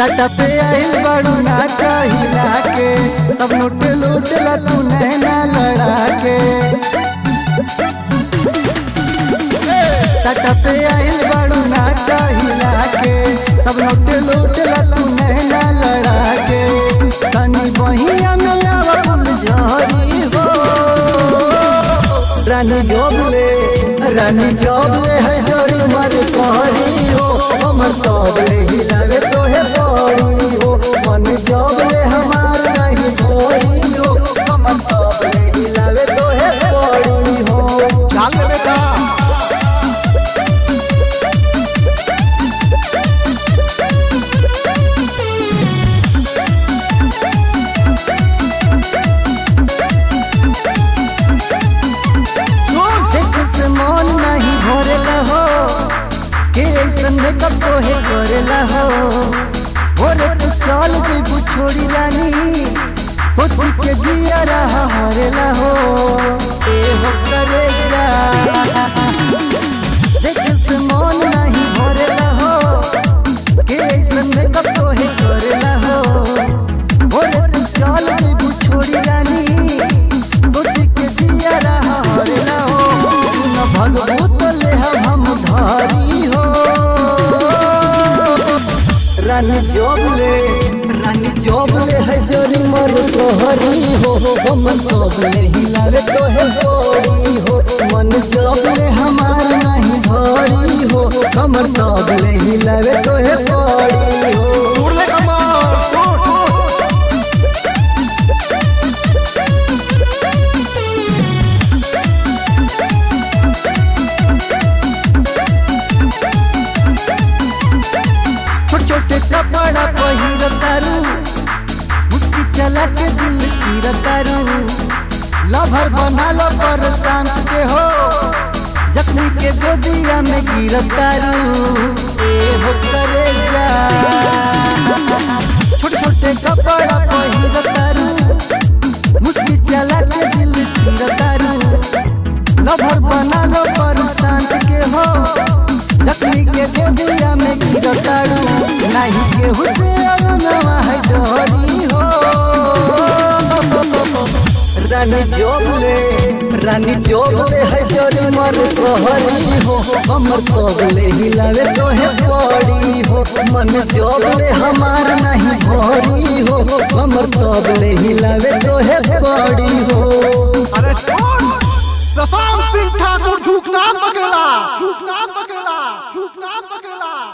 सटा पे आइल बड़ू ना कहिला के सब लूट लूट ला तू नैना लड़ा के सटा पे आइल बड़ू ना कहिला के सब लूट लूट ला तू नैना लड़ा के तनी बहिया में आवा फूल झरी हो रानी जोबले रानी जोबले है जोरी मर कहरी हो हमर तबले हिलावे तोहे पड़ी हो मन जोबले हमार नहीं भोरी हो हमर तबले हिलावे तोहे पड़ी हो डाल ले बेटा देख से मन नहीं भरेला हो के ऐसन मेकअप तोहे करेला हो भोरे तू चल जेबू छोड़ी रानी पोती के जिया रहा हरेला हो ए हो करे जा देख से मन नहीं भरेला हो के ऐसन मेकअप तोहे करेला हो भोरे तू चल जेबू छोड़ी रानी पोती के जिया रहा हरेला हो तू न भगवत ले हम धारी हो रानी जोबले रानी जोबले है जोरी मर तोहरी हो हम जोबले हिलावे तोहे पड़ी हो मन जोबले हमार नहीं भरी हो हमर जोबले हिलावे तोहे पड़ी हो दूर ले कमर दूर दूर छोटे छोटे कपड़ा पहिर तारू मुस्की चला के दिल चीर तारू लभर बना लो पर शांत के हो जखनी के गोदिया में गिर तारू ए हो करे जा छोटे छोटे कपड़ा पहिर तारू मुस्की चला के दिल चीर तारू लभर बना लो पर शांत के हो जखनी के गोदिया में गिरताड़ू नहीं के हुसे अरुणवा है डोरी हो रानी जोबले रानी जोबले है जोरी मर तोहरी हो हमर तोबले हिलावे तोहे पड़ी हो मन जोबले हमार नहीं भरी हो हमर तोबले हिलावे तोहे पड़ी हो अरे कौन प्रशांत सिंह ठाकुर झूठना सकेला झूठना सकेला झूठना सकेला